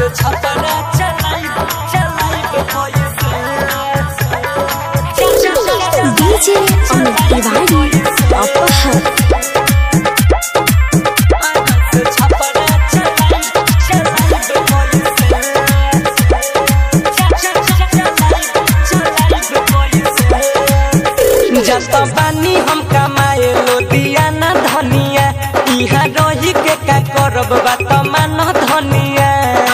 छपरा चलाई चलाई DJ Amit Tiwari Apahar जत बानी हम कमाए लोदिया न धनिया इहाँ रही के का करब बात मान धनिया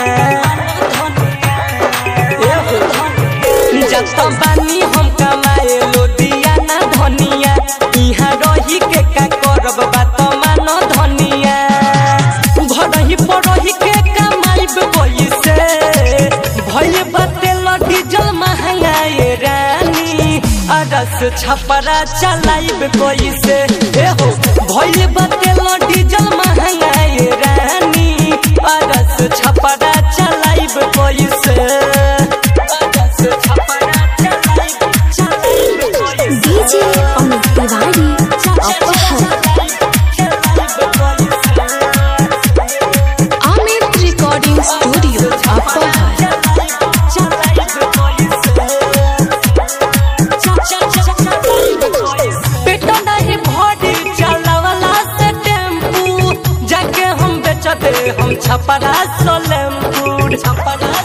जत बानी हम कमाए लोदिया न धनिया इहाँ रही के का करब बात मान धनिया घरही पड़ही के कमाइब पैसे भइल बाटे डीजल महंगाए रानी अरस छपरा चलाइब पैसे एहो भइल बाटे डीजल महंगाए रानी अरस छपरा चलाइब पैसे अरस छपरा चलाइब चलाइब पैसे DJ Amit Tiwari Apahar Amit Recording Studio Apahar पेटा नहीं भरी चलावला से टेम्पू जाके हम बेचते हम छपरा सोलेमपुर छपरा